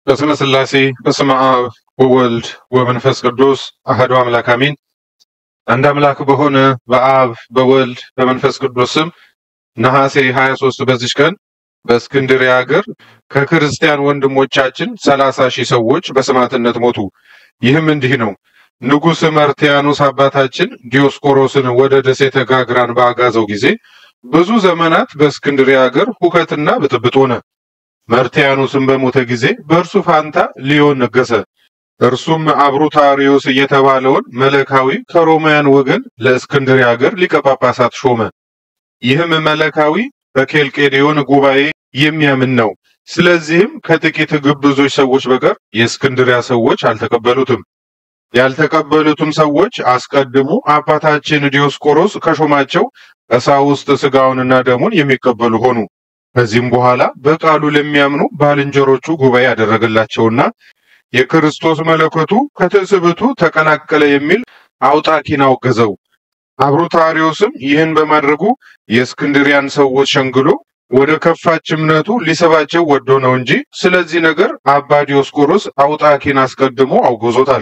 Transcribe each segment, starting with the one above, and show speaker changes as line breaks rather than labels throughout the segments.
በስመ ሥላሴ በስመ አብ ወወልድ ወመንፈስ ቅዱስ አሐዱ አምላክ አሜን። አንድ አምላክ በሆነ በአብ በወልድ በመንፈስ ቅዱስ ስም ነሐሴ 23 በዚች ቀን በእስክንድርያ ሀገር ከክርስቲያን ወንድሞቻችን ሰላሳ ሺህ ሰዎች በሰማዕትነት ሞቱ። ይህም እንዲህ ነው። ንጉሥ መርቲያኖስ አባታችን ዲዮስቆሮስን ወደ ደሴተ ጋግራን በአጋዘው ጊዜ ብዙ ዘመናት በእስክንድርያ ሀገር ሁከትና ብጥብጥ ሆነ። መርቲያኖስም በሞተ ጊዜ በእርሱ ፋንታ ሊዮን ነገሰ። እርሱም አብሩታሪዮስ እየተባለውን መለካዊ ከሮማውያን ወገን ለእስክንድርያ ሀገር ሊቀ ጳጳሳት ሾመ። ይህም መለካዊ በኬልቄዶን ጉባኤ የሚያምን ነው። ስለዚህም ከጥቂት ግብዞች ሰዎች በቀር የእስክንድርያ ሰዎች አልተቀበሉትም። ያልተቀበሉትም ሰዎች አስቀድሞ አባታችን ዲዮስቆሮስ ከሾማቸው ቀሳውስት ሥጋውንና ደሙን የሚቀበሉ ሆኑ። ከዚህም በኋላ በቃሉ ለሚያምኑ ባልንጀሮቹ ጉባኤ ያደረገላቸውና የክርስቶስ መለኮቱ ከትስብእቱ ተቀላቀለ የሚል አውጣኪን አወገዘው። አብሩታሪዮስም ይህን በማድረጉ የእስክንድሪያን ሰዎች ሸንግሎ ወደ ከፋች እምነቱ ሊስባቸው ወዶ ነው እንጂ ስለዚህ ነገር አባ ዲዮስቆሮስ አውጣኪን አስቀድሞ አውግዞታል።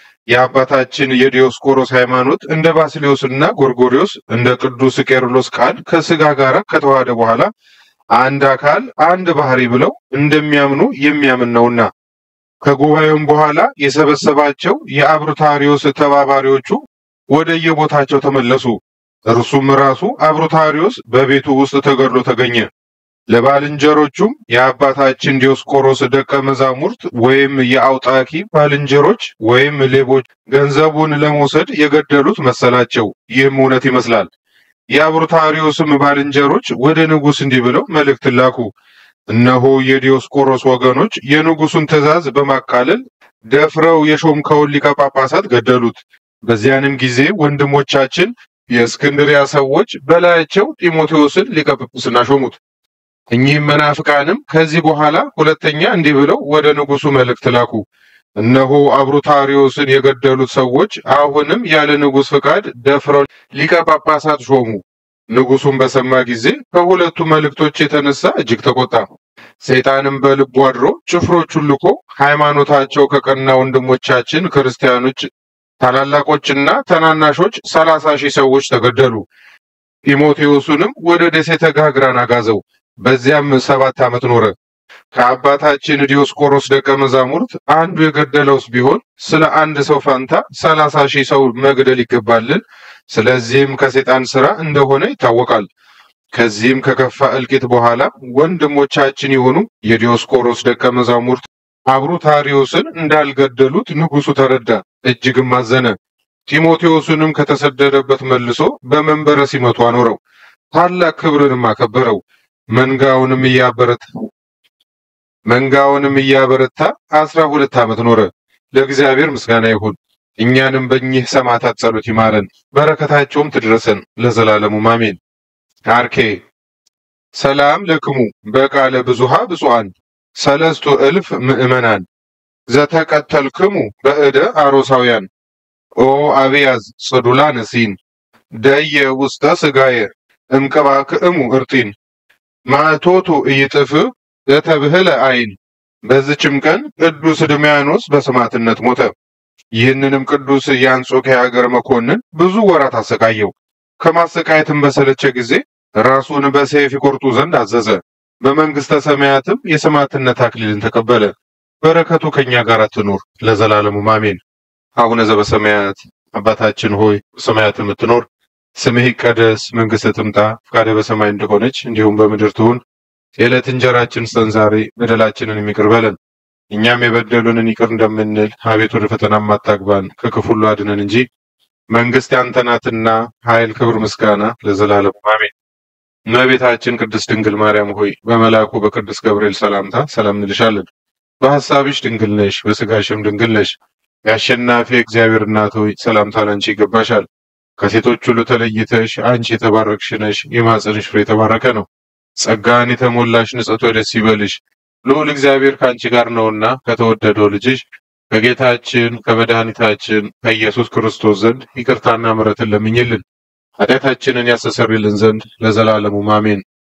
የአባታችን የዲዮስቆሮስ ሃይማኖት እንደ ባስሌዮስና ጎርጎሪዮስ እንደ ቅዱስ ቄርሎስ ቃል ከሥጋ ጋር ከተዋሃደ በኋላ አንድ አካል አንድ ባህሪ ብለው እንደሚያምኑ የሚያምን ነውና። ከጉባኤውም በኋላ የሰበሰባቸው የአብሩታሪዮስ ተባባሪዎቹ ወደ የቦታቸው ተመለሱ። እርሱም ራሱ አብሩታሪዮስ በቤቱ ውስጥ ተገድሎ ተገኘ። ለባልንጀሮቹም የአባታችን ዲዮስቆሮስ ደቀ መዛሙርት ወይም የአውጣኪ ባልንጀሮች ወይም ሌቦች ገንዘቡን ለመውሰድ የገደሉት መሰላቸው። ይህም እውነት ይመስላል። የአብሩታሪዮስም ባልንጀሮች ወደ ንጉሥ እንዲህ ብለው መልእክት ላኩ። እነሆ የዲዮስቆሮስ ወገኖች የንጉሡን ትእዛዝ በማቃለል ደፍረው የሾምከውን ሊቀ ጳጳሳት ገደሉት። በዚያንም ጊዜ ወንድሞቻችን የእስክንድሪያ ሰዎች በላያቸው ጢሞቴዎስን ሊቀ ጵጵስና ሾሙት። እኚህም መናፍቃንም ከዚህ በኋላ ሁለተኛ እንዲህ ብለው ወደ ንጉሡ መልእክት ላኩ። እነሆ አብሩታሪዮስን የገደሉት ሰዎች አሁንም ያለ ንጉሥ ፍቃድ ደፍረው ሊቀ ጳጳሳት ሾሙ። ንጉሡም በሰማ ጊዜ ከሁለቱ መልእክቶች የተነሳ እጅግ ተቆጣ። ሰይጣንም በልቡ አድሮ ጭፍሮቹን ልኮ ሃይማኖታቸው ከቀና ወንድሞቻችን ክርስቲያኖች ታላላቆችና ተናናሾች ሰላሳ ሺህ ሰዎች ተገደሉ። ጢሞቴዎስንም ወደ ደሴተ ጋግራን አጋዘው። በዚያም ሰባት ዓመት ኖረ። ከአባታችን ዲዮስቆሮስ ደቀ መዛሙርት አንዱ የገደለውስ ቢሆን ስለ አንድ ሰው ፋንታ ሰላሳ ሺህ ሰው መግደል ይገባልን? ስለዚህም ከሰይጣን ሥራ እንደሆነ ይታወቃል። ከዚህም ከከፋ እልቂት በኋላ ወንድሞቻችን የሆኑ የዲዮስቆሮስ ደቀ መዛሙርት አብሩታሪዮስን እንዳልገደሉት ንጉሡ ተረዳ፣ እጅግም አዘነ። ጢሞቴዎስንም ከተሰደደበት መልሶ በመንበረ ሲመቱ አኖረው፣ ታላቅ ክብርንም አከበረው። መንጋውንም እያበረታ መንጋውንም እያበረታ አስራ ሁለት ዓመት ኖረ። ለእግዚአብሔር ምስጋና ይሁን። እኛንም በእኚህ ሰማዕታት ጸሎት ይማረን፣ በረከታቸውም ትድረሰን ለዘላለሙ አሜን። አርኬ ሰላም ለክሙ በቃለ ብዙሃ ብፁዓን ሰለስቱ እልፍ ምእመናን ዘተቀተልክሙ በእደ አሮሳውያን ኦ አብያዝ ጽዱላን ሲን ደየ ውስተ ስጋየ እምቀባክእሙ እርጢን ማእቶቱ እይጥፍ ዘተብህለ አይን። በዚችም ቀን ቅዱስ ድሚያኖስ በሰማዕትነት ሞተ። ይህንንም ቅዱስ የአንጾኪያ ሀገር መኮንን ብዙ ወራት አሰቃየው። ከማሰቃየትም በሰለቸ ጊዜ ራሱን በሰይፍ ይቆርጡ ዘንድ አዘዘ። በመንግስተ ሰማያትም የሰማዕትነት አክሊልን ተቀበለ። በረከቱ ከኛ ጋር ትኑር ለዘላለሙ አሜን። አቡነ ዘበሰማያት አባታችን ሆይ በሰማያት የምትኖር ስምህ ይቀደስ፣ መንግስትህ ትምጣ፣ ፈቃድህ በሰማይ እንደሆነች እንዲሁም በምድር ትሁን። የዕለት እንጀራችን ስጠን ዛሬ፣ በደላችንን ይቅር በለን እኛም የበደሉንን ይቅር እንደምንል፣ አቤት ወደ ፈተና አታግባን፣ ከክፉ ሁሉ አድነን እንጂ መንግስት ያንተ ናትና ኃይል፣ ክብር፣ ምስጋና ለዘላለሙ አሜን። እመቤታችን ቅድስት ድንግል ማርያም ሆይ በመልአኩ በቅዱስ ገብርኤል ሰላምታ ሰላም እንልሻለን። በሐሳብሽ ድንግል ነሽ፣ በስጋሽም ድንግል ነሽ። የአሸናፊ እግዚአብሔር እናት ሆይ ሰላምታ ላንቺ ይገባሻል። ከሴቶች ሁሉ ተለይተሽ አንቺ የተባረክሽ ነሽ፣ የማኅፀንሽ ፍሬ የተባረከ ነው። ጸጋን የተሞላሽ ንጽሕት ሆይ ደስ ይበልሽ፣ ልዑል እግዚአብሔር ከአንቺ ጋር ነውና ከተወደደው ልጅሽ ከጌታችን ከመድኃኒታችን ከኢየሱስ ክርስቶስ ዘንድ ይቅርታና ምሕረትን ለምኝልን ኃጢአታችንን ያስተሰርይልን ዘንድ ለዘላለሙ አሜን።